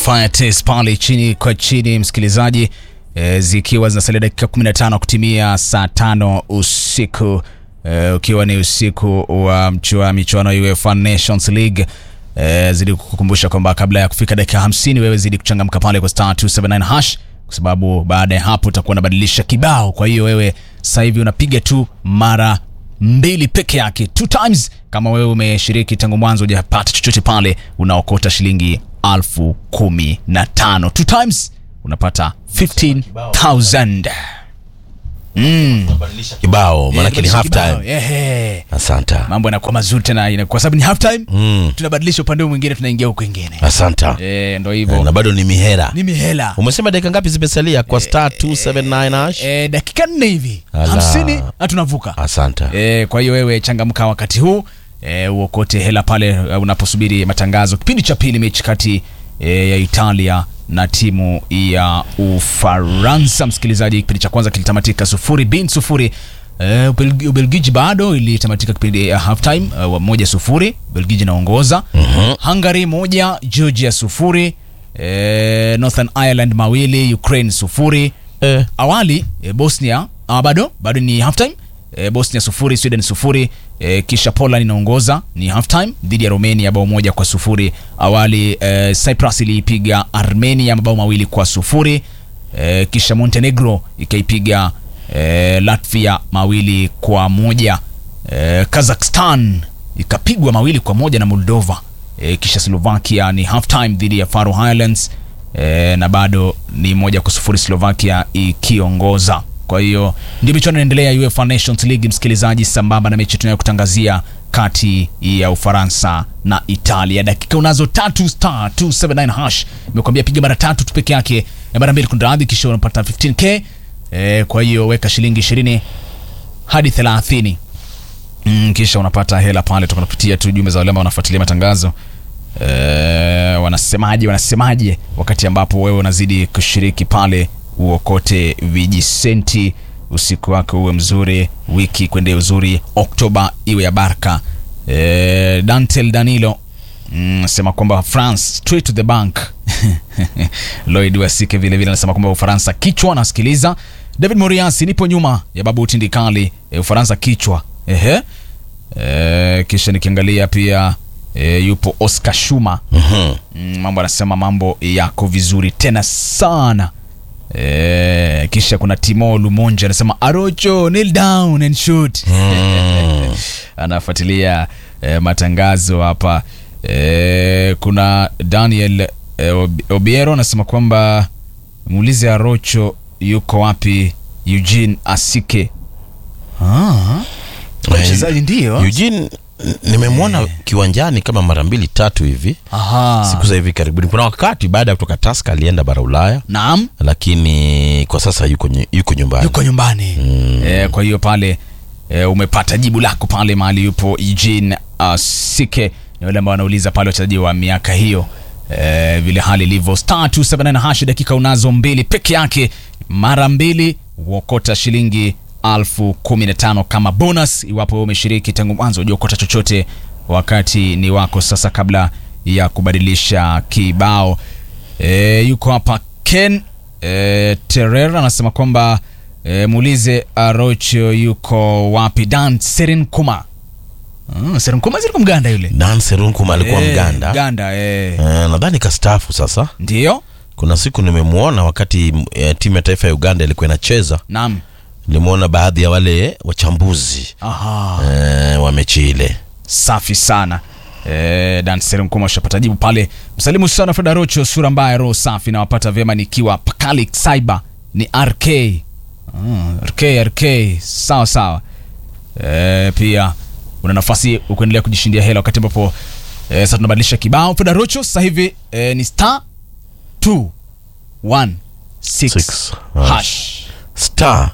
fire test pale chini kwa chini, msikilizaji e, zikiwa zinasalia dakika 15 kutimia saa tano usiku e, ukiwa ni usiku wa mchua michuano ya UEFA Nations League. E, zidi kukukumbusha kwamba kabla ya kufika dakika 50 wewe zidi kuchangamka pale kwa star 279 hash kwa sababu baada ya hapo utakuwa unabadilisha kibao. Kwa hiyo wewe sasa hivi unapiga tu mara mbili peke yake, two times. Kama wewe umeshiriki tangu mwanzo hujapata chochote pale, unaokota shilingi alfu kumi na tano two times unapata 15000 mm. kibao maanake ni Eh, half kibao. time. Ehe. Asante, Mambo yanakuwa mazuri tena ina- kwa sababu ni half time Mm. tunabadilisha upande huu mwingine tunaingia huko kwingine. asante. Eh, ndo Eh, hivyo. na bado ni mihera. Ni mihela. Umesema dakika ngapi zimesalia kwa star 279 hash? Eh, dakika nne hivi Ala. hamsini na tunavuka. Asante. E, kwa hiyo wewe changamka wakati huu e, uokote hela pale e, unaposubiri matangazo. Kipindi cha pili, mechi kati e, ya Italia na timu ya Ufaransa. Msikilizaji, kipindi cha kwanza kilitamatika sufuri bin sufuri. E, Ubelgi- Ubelgiji bado ilitamatika kipindi ya halftime e, moja sufuri, Ubelgiji inaongoza. Hungary moja, Georgia sufuri. E, Northern Ireland mawili, Ukraine sufuri Eh, awali e, Bosnia ah, bado bado ni halftime e, Bosnia sufuri Sweden sufuri e, kisha Poland inaongoza ni halftime dhidi ya Romania bao moja kwa sufuri. Awali e, Cyprus iliipiga Armenia mabao mawili kwa sufuri e, kisha Montenegro ikaipiga e, Latvia mawili kwa moja e, Kazakhstan ikapigwa mawili kwa moja na Moldova e, kisha Slovakia ni halftime dhidi ya Faroe Islands e, na bado ni moja kwa sufuri Slovakia ikiongoza. Kwa hiyo ndio michuano inaendelea ya UEFA Nations League, msikilizaji, sambamba na mechi tunayokutangazia kati ya Ufaransa na Italia. Dakika unazo tatu, star 279 hash imekwambia piga mara tatu tu peke yake, e, mara mbili kunradhi, kisha unapata 15k. E, kwa hiyo weka shilingi 20 hadi 30 mm, kisha unapata hela pale. Tunapitia tu jumbe za wale ambao wanafuatilia matangazo e, wanasemaje wanasemaje, wakati ambapo wewe unazidi kushiriki pale, uokote vijisenti, usiku wako uwe mzuri, wiki kwende uzuri, Oktoba iwe ya baraka. E, Dantel Danilo mm, sema kwamba France straight to the bank. Lloyd Wasike vile vile anasema kwamba Ufaransa kichwa, nasikiliza. David Moriasi, nipo nyuma ya babu Tindikali. E, Ufaransa kichwa. Ehe. E, kisha nikiangalia pia e, yupo Oscar Shuma mhm. mm, mambo anasema mambo yako vizuri tena sana e, kisha kuna Timo Lumonja anasema Arocho kneel down and shoot Mm. anafuatilia e, matangazo hapa e, kuna Daniel e, Ob- Obiero anasema kwamba muulize Arocho yuko wapi Eugene Asike ah, mchezaji ndio Eugene n- nimemwona kiwanjani kama mara mbili tatu hivi Aha. siku za hivi karibuni. Kuna wakati baada ya kutoka Tusker alienda bara Ulaya, Naam. lakini kwa sasa yuko, nyu- yuko nyumbani. yuko nyumbani e, kwa hiyo pale e, umepata jibu lako pale mahali yupo Eugene uh, Sike ni wale ambao wanauliza pale wachezaji wa miaka hiyo e, vile hali ilivyo star 279 hash dakika unazo mbili peke yake mara mbili uokota shilingi alfu kumi na tano kama bonus iwapo wewe umeshiriki tangu mwanzo ujaokota chochote wakati ni wako sasa kabla ya kubadilisha kibao e, yuko hapa Ken e, Terer anasema kwamba e, muulize Arocho yuko wapi Dan Serinkuma mm, Serinkuma zilikuwa mganda yule Dan Serunkuma alikuwa Eh, Mganda Mganda eh. Eh, nadhani kastaafu sasa. Ndio Kuna siku nimemwona wakati eh, timu ya taifa ya Uganda ilikuwa inacheza, naam nilimwona baadhi ya wale wachambuzi aha eh, wa mechi ile. safi sana e, Dan Serinkuma ushapata jibu pale msalimu sana Fred Arocho sura mbaya roho safi nawapata vyema nikiwa Pakali Cyber ni RK mm, RK RK sawa sawa e, pia una nafasi ukuendelea kujishindia hela wakati ambapo e, sasa tunabadilisha kibao Fred Arocho sasa hivi e, ni star 2 1 6 Six, hash Star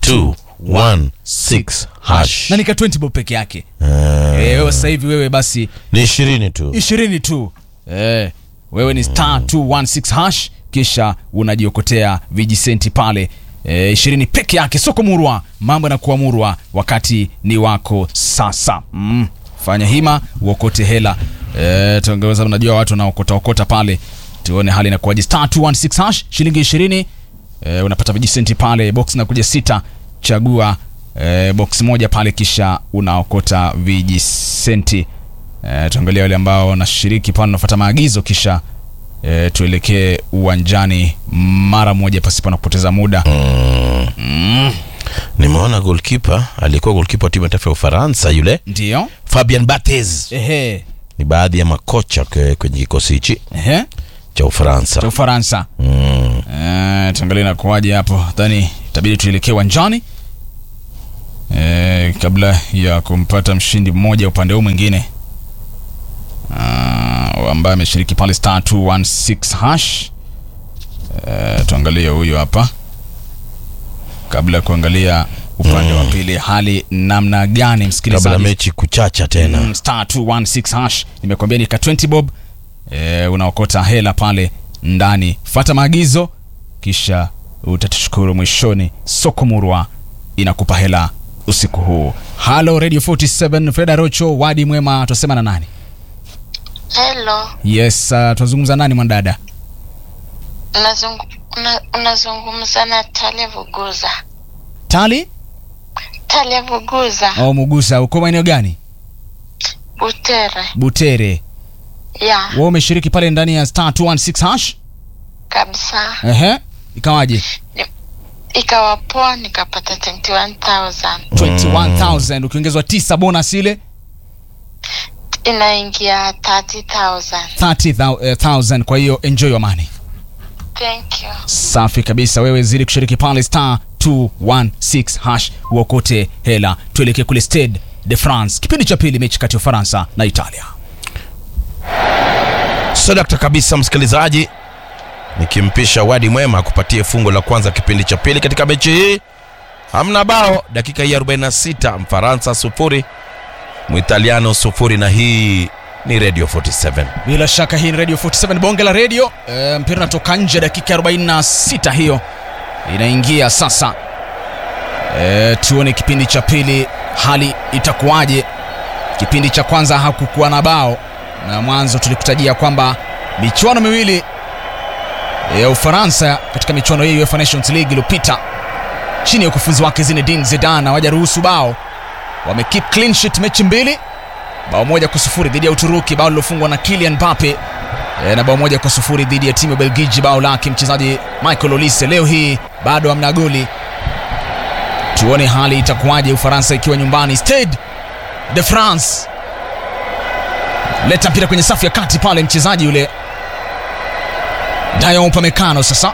216 hash. na nika 20 bob peke yake Eh, Eh, wewe sasa hivi wewe basi ni ishirini tu. ishirini tu eh, wewe ni star 216 hash kisha unajiokotea vijisenti pale eh, ishirini peke yake soko murwa mambo yanakuwa murwa wakati ni wako sasa mm. fanya hima uokote hela eh, tuongeza unajua watu wanaokota okota pale tuone hali inakuwaje star 216 hash shilingi 20 e, unapata vijisenti pale box nakuja sita chagua e, box moja pale kisha unaokota vijisenti e, tuangalia wale ambao wanashiriki pale unafuata maagizo kisha e, tuelekee uwanjani mara moja pasipo na kupoteza muda mm. nimeona golkipa alikuwa golkipa wa timu ya taifa ya ufaransa yule ndio fabian bates ehe ni baadhi ya makocha kwe- kwenye kikosi hichi ehe cha ufaransa cha ufaransa mm. Eh, tuangalie inakuwaje hapo dhani itabidi tuelekee uwanjani eh, kabla ya kumpata mshindi mmoja upande huu mwingine uh, ambaye ameshiriki pale star 216 hash eh, tuangalie huyu hapa kabla ya kuangalia upande wa pili hali namna gani kabla msikilizaji mechi kuchacha tena Mm, star 216 hash nimekwambia nika 20 bob e, unaokota hela pale ndani fata maagizo kisha utatushukuru mwishoni soko murwa inakupa hela usiku huu halo radio 47 freda rocho wadi mwema tunasema na nani Hello, yes uh, tunazungumza nani mwanadada unazungu, una, unazungumza na Talia Vuguza. tali Talia Vuguza, au mugusa uko maeneo gani Butere. butere Ya, wewe umeshiriki pale ndani ya star 216 hash kabisa. ehe ikawaje Ikawa poa nikapata 21,000. 21000 ukiongezwa 9 bonus ile Inaingia 30,000. 30000 kwa hiyo enjoy your money Thank you. safi kabisa wewe zidi kushiriki pale star 216 hash uokote hela tuelekee kule stade de france kipindi cha pili mechi kati ya ufaransa na italia sadakta kabisa msikilizaji nikimpisha wadi mwema kupatie fungo la kwanza kipindi cha pili katika mechi hii hamna bao dakika hii 46 mfaransa sufuri mwitaliano sufuri na hii ni radio 47 bila shaka hii ni radio 47 bonge la radio e, mpira unatoka nje dakika 46 hiyo inaingia sasa e, tuone kipindi cha pili hali itakuwaje kipindi cha kwanza hakukuwa na bao na mwanzo tulikutajia kwamba michuano miwili ya ufaransa katika michuano hii ya UEFA Nations League iliyopita chini ya ukufunzi wake Zinedine Zidane hawajaruhusu bao wamekeep clean sheet mechi mbili bao moja kwa sufuri dhidi ya Uturuki, bao lilofungwa na Kylian Mbappe e, na bao moja kwa sufuri dhidi ya timu ya Belgiji, bao lake mchezaji Michael Olise. Leo hii bado hamna goli, tuone hali itakuwaje, Ufaransa ikiwa nyumbani Stade de France. Leta mpira kwenye safu ya kati pale, mchezaji yule Dayo Upamecano. Sasa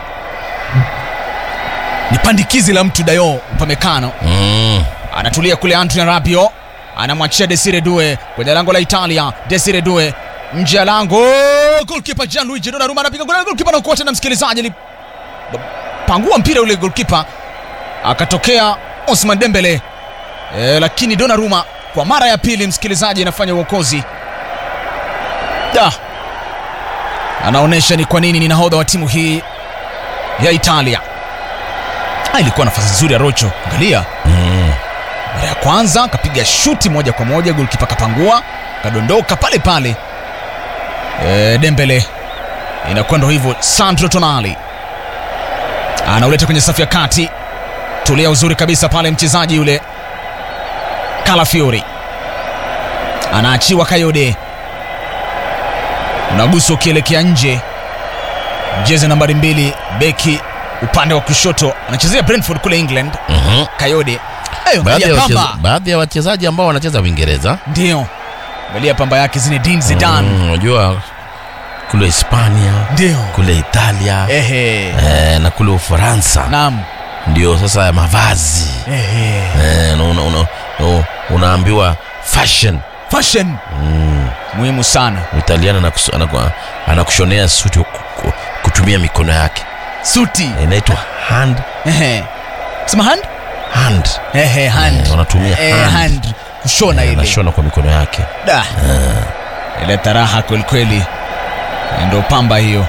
ni pandikizi la mtu Dayo Upamecano mm. anatulia kule Antonio Rabiot anamwachia Desire Due kwenye lango la Italia. Desire Due nje ya lango, goalkeeper Gianluigi Donnarumma anapiga goli, goalkeeper anaokoa tena, msikilizaji alipangua mpira ule goalkeeper, akatokea Osman Dembele e, lakini Donnarumma kwa mara ya pili, msikilizaji, anafanya uokozi da, anaonyesha ni kwa nini ni nahodha wa timu hii ya Italia. Ah, ilikuwa nafasi nzuri ya Rocho, angalia Mm. mara ya kwanza akapiga shuti moja kwa moja, golkipa kapangua kadondoka pale pale. E, Dembele inakuwa ndo hivyo. Sandro Tonali anauleta kwenye safu ya kati, tulia uzuri kabisa pale, mchezaji yule Calafiori anaachiwa Kayode, unagusa ukielekea nje, jezi nambari mbili, beki upande wa kushoto, anachezea Brentford kule England. Mhm. Kayode Eh, baadhi ya angalia wacheza- pamba baadhi ya wachezaji ambao wanacheza uingereza ndio angalia pamba yake Zinedine Zidane Mm, unajua kule hispania ndio kule italia ehe eh, na kule ufaransa naam ndio sasa ya mavazi ehe eh, na una, una, una, unaambiwa fashion fashion mm. muhimu sana italiana anakus- anaku- anakushonea suti ku- ku- kutumia mikono yake suti inaitwa hand ehe sema hand hand ehe hand Eh, wanatumia eh, hand. hand kushona Eh, ile anashona kwa mikono yake da ile taraha kwelikweli ndo pamba hiyo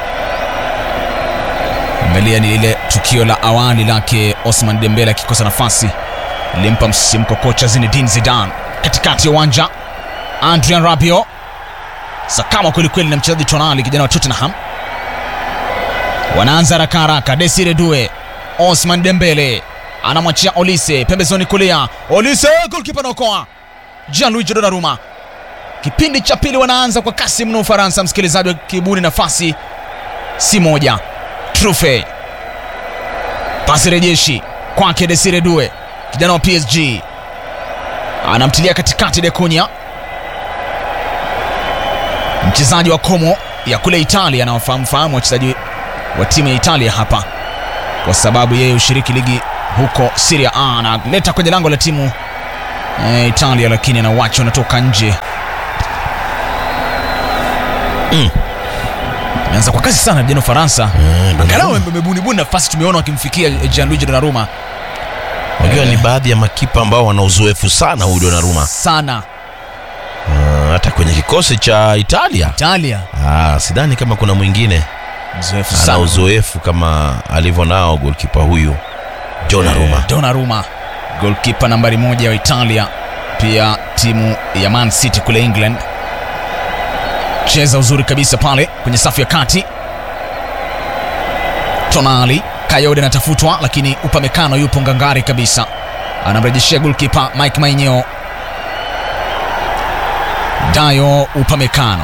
angalia ni ile tukio la awali lake Osman Dembele akikosa nafasi ilimpa msisimko kocha Zinedine Zidane katikati ya uwanja Adrian Rabiot sakama kwelikweli na mchezaji Tonali kijana wa Tottenham wanaanza haraka haraka. Desire Due, Osman Dembele anamwachia Olise pembezoni kulia. Olise golkipa naokoa Gianluigi Donnarumma. Kipindi cha pili wanaanza kwa kasi mno Ufaransa, msikilizaji wa kibuni, nafasi si moja. Trufe pasi rejeshi kwake Desire Due, kijana wa PSG anamtilia katikati Dekunya, mchezaji wa Como ya kule Italia, anawafahamu wachezaji wa timu ya Italia hapa, kwa sababu yeye ushiriki ligi huko Serie A. Analeta kwenye lango la timu e, Italia, lakini anawacha unatoka nje. Mm. Ameanza kwa kasi sana vijana Ufaransa, Eh, angalau Donnarumma. wamebunibuni nafasi, tumeona wakimfikia Gianluigi Donnarumma Unajua ni baadhi ya makipa ambao wana uzoefu sana huyu Donnarumma. sana. Ah, hata kwenye kikosi cha Italia Italia ah, sidhani kama kuna mwingine mzoefu ana sana uzoefu kama alivyo nao golkipa huyu Donnarumma. Eh, Donnarumma golkipa nambari moja wa Italia, pia timu ya Man City kule England. Cheza uzuri kabisa pale kwenye safu ya kati. Tonali Kayode anatafutwa, lakini Upamecano yupo ngangari kabisa, anamrejeshea golkipa Mike Maignan. Dayo Upamecano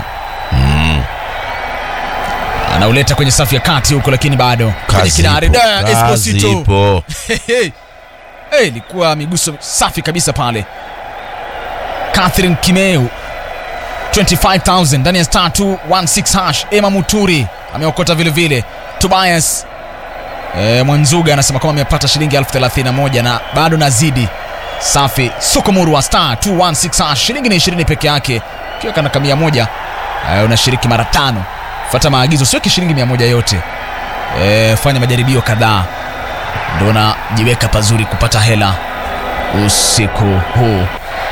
anauleta kwenye safu ya kati huko, lakini bado kwenye Kazi kidari ipo, Da, kazi Esposito ipo. Hey, hey, ilikuwa miguso safi kabisa pale. Catherine Kimeu 25000 ndani ya star 216 hash. Emma Muturi ameokota vile vile. Tobias e, Mwanzuga anasema kwamba amepata shilingi elfu thelathini na moja na bado nazidi. Safi. Sukumuru wa star 216 hash, shilingi ni 20 peke yake. Ukiweka na kamia moja e, unashiriki mara tano. Fuata maagizo, siweki shilingi mia moja yote. E, fanya majaribio kadhaa ndo unajiweka pazuri kupata hela usiku huu.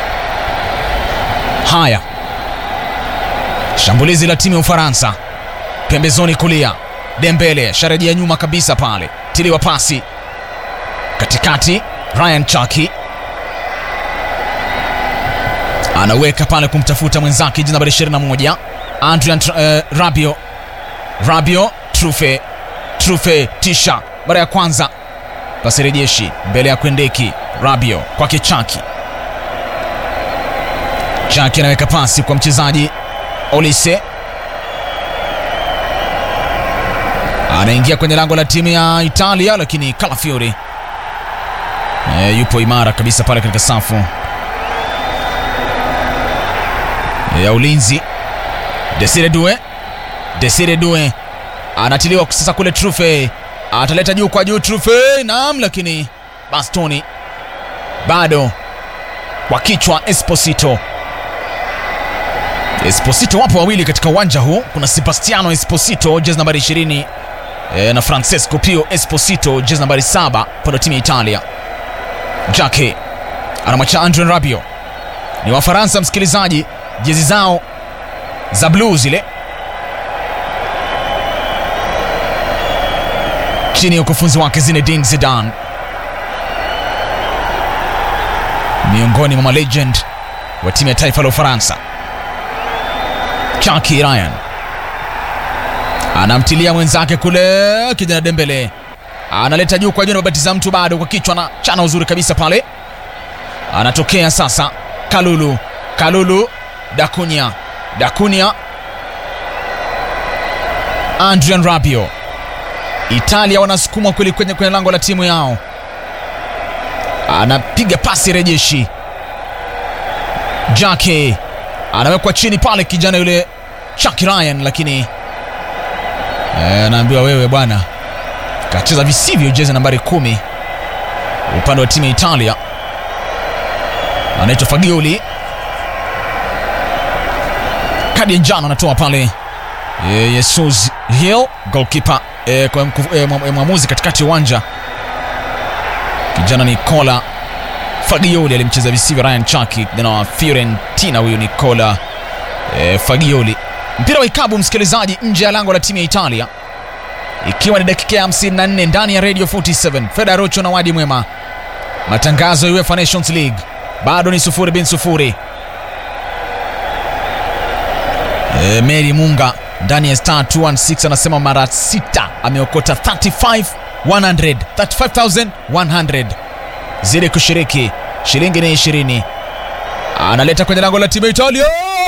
Haya, shambulizi la timu ya Ufaransa pembezoni kulia, Dembele sharejea nyuma kabisa pale, tiliwa pasi katikati, Ryan Chaki anaweka pale kumtafuta mwenzake jina nambari 21 Adrian uh, Rabio Rabio Trufe Trufe tisha mara ya kwanza pasi rejeshi mbele ya Kwendeki Rabio kwake Chaki Chaki anaweka pasi kwa mchezaji Olise anaingia kwenye lango la timu ya Italia, lakini Calafiori e, yupo imara kabisa pale katika safu ya ulinzi. Desire Due, Desire Due anatiliwa sasa kule, Trufe ataleta juu kwa juu, Trufe naam, lakini bastoni bado kwa kichwa. Esposito, Esposito wapo wawili katika uwanja huu, kuna Sebastiano Esposito jezi nambari 20 e, na Francesco Pio Esposito jezi nambari 7 upande wa timu ya Italia. Jake anamwacha Andre Rabiot, ni Wafaransa msikilizaji, jezi zao za bluu zile chini ya ukufunzi wake Zinedine Zidane, miongoni mwa malegend wa timu ya taifa la Ufaransa. Chaki Ryan anamtilia mwenzake kule, kijana Dembele analeta juu kwa juu, anabatiza mtu bado kwa kichwa na chana uzuri kabisa pale, anatokea sasa Kalulu, Kalulu, Dakunya, Dakunya, Adrian Rabiot. Italia wanasukumwa kweli kwenye kwenye lango la timu yao, anapiga pasi rejeshi. Jake anawekwa chini pale, kijana yule Chuck Ryan, lakini eh, anaambiwa wewe bwana, kacheza visivyo jezi nambari kumi upande wa timu ya Italia, anaitwa Fagioli. Kadi ya njano anatoa pale eh, Jesus Hill goalkeeper eh, kwa mku- eh, mwa- eh, mwamuzi katikati ya uwanja kijana Nicola Fagioli alimcheza visivyo Ryan Chaki, kijana wa Fiorentina huyu Nicola eh, Fagioli. Mpira wa ikabu msikilizaji, nje ya lango la timu ya Italia, ikiwa ni dakika ya 54 ndani ya Radio 47 Feda Rocho na Wadi Mwema, matangazo ya UEFA Nations League bado ni sufuri bin sufuri. E, Mary Munga ndani ya star 216 anasema mara sita ameokota 35 100 35100 zidi kushiriki shilingi ni 20 analeta kwenye lango la timu ya Italia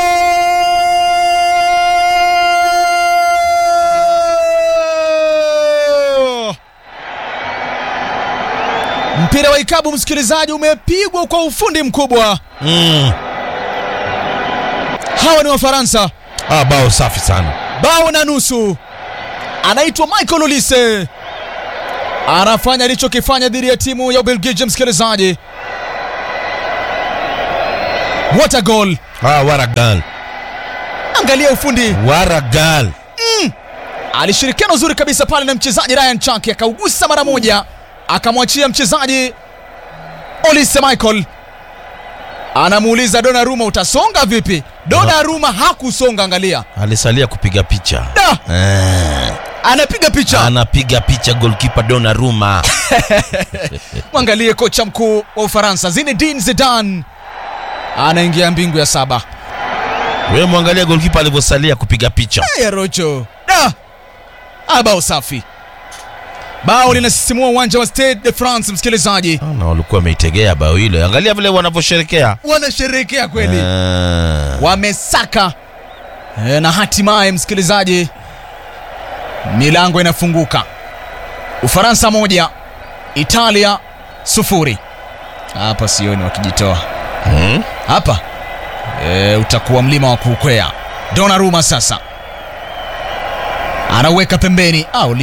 mpira wa ikabu msikilizaji umepigwa kwa ufundi mkubwa mm. hawa ni wafaransa ah, bao safi sana bao na nusu anaitwa michael olise anafanya alichokifanya dhidi ya timu ya ubelgiji msikilizaji what a goal ah, waragal angalia ufundi waragal alishirikiana uzuri kabisa pale na mchezaji ryan chaki akaugusa mara moja akamwachia mchezaji olise michael anamuuliza donaruma utasonga vipi donaruma hakusonga angalia alisalia kupiga picha da eh, anapiga picha anapiga picha golkipa Donnarumma mwangalie kocha mkuu wa ufaransa zinedine zidane anaingia mbingu ya saba wewe mwangalia golkipa alivyosalia kupiga picha ya rocho da Ah, bao safi bao linasisimua uwanja wa stade de france msikilizaji Ah, na walikuwa wameitegea bao hilo angalia vile wanavyosherekea wanasherehekea kweli Eh, wamesaka e, na hatimaye msikilizaji milango inafunguka ufaransa moja italia sufuri hapa sioni wakijitoa mm. hapa e, utakuwa mlima wa kuukwea donaruma sasa anauweka pembeni au